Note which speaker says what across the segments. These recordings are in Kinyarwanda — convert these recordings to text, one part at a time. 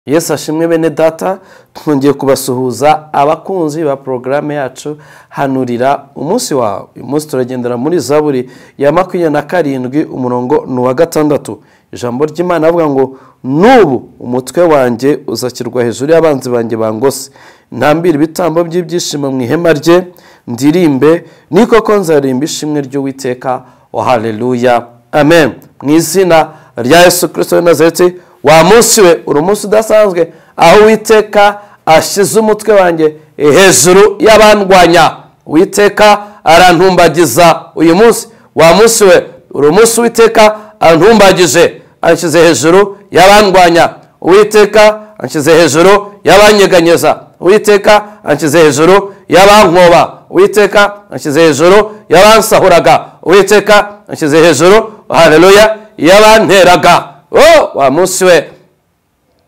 Speaker 1: yesu ashimwe bene data twongeye kubasuhuza abakunzi ba porogaramu yacu hanurira umunsi wawe uyu munsi turagendera muri zaburi ya makumyabiri na karindwi umurongo ni uwa gatandatu ijambo ry'imana avuga ngo n'ubu umutwe wanjye uzakirwa hejuru y'abanzi banjye bangose ntambire ibitambo by'ibyishimo mu ihema rye ndirimbe ni koko nzarimba ishimwe ry'uwiteka wa hareruya amen mu izina rya yesu kirisito w'i nazareti wa munsi we uri umunsi udasanzwe aho uwiteka ashyize umutwe wanjye hejuru y'abandwanya uwiteka arantumbagiza uyu munsi wa munsi we uri umunsi uwiteka antumbagije anshyize hejuru y'abandwanya uwiteka anshyize hejuru y'abanyeganyeza uwiteka anshyize hejuru y'abankoba uwiteka anshyize hejuru y'abansahuraga uwiteka anshyize hejuru hareruya y'abanteraga oh wa munsi we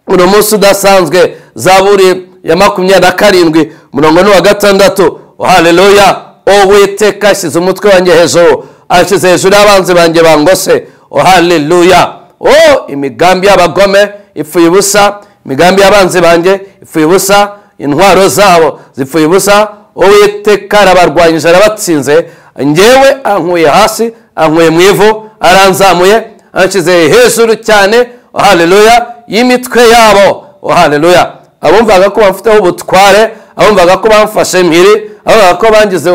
Speaker 1: uno munsi udasanzwe zaburi ya makumyabiri na karindwi murongo ni wa gatandatu hareruya uwiteka ashyize umutwe wanjye hejuru ashyize hejuru y'abanzi banjye bangose hareruya oh imigambi y'abagome ipfuye ubusa imigambi y'abanzi banjye ipfuye ubusa intwaro zabo zipfuye ubusa uwiteka arabarwanyije arabatsinze ngewe ankuye hasi ankuye mu ivu aranzamuye anshyize hejuru cyane hareruya y'imitwe yabo hareruya abumvaga ko bamfiteho ubutware abumvaga ko bamfashe impiri abumvaga ko bangize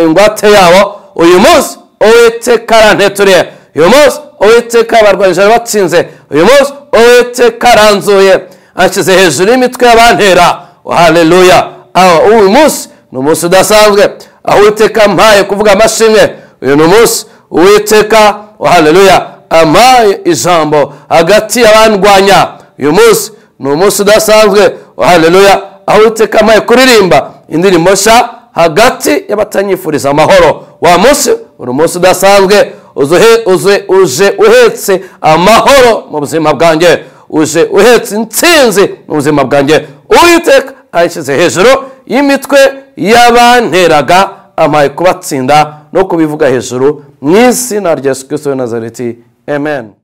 Speaker 1: ingwate yabo uyu munsi uwiteka aranteturiye uyu munsi uwiteka abarwanyije batsinze uyu munsi uwiteka aranzuye anshyize hejuru y'imitwe y'abantera hareruya uyu munsi ni umunsi udasanzwe aho uwiteka mpaye kuvuga amashimwe uyu ni umunsi uwiteka hareruya amaye ijambo hagati y'abandwanya uyu munsi ni umunsi udasanzwe hareruya aho uwiteka amaye kuririmba indirimbo nshya hagati y'abatanyifuriza amahoro wa munsi uri umunsi udasanzwe uje uhetse amahoro mu buzima bwanjye uje uhetse insinzi mu buzima bwanjye uwiteka ayishyize hejuru y'imitwe y'abanteraga amaye kubatsinda no kubivuga hejuru mu izina rya yesu kirisito na nazareti Amen.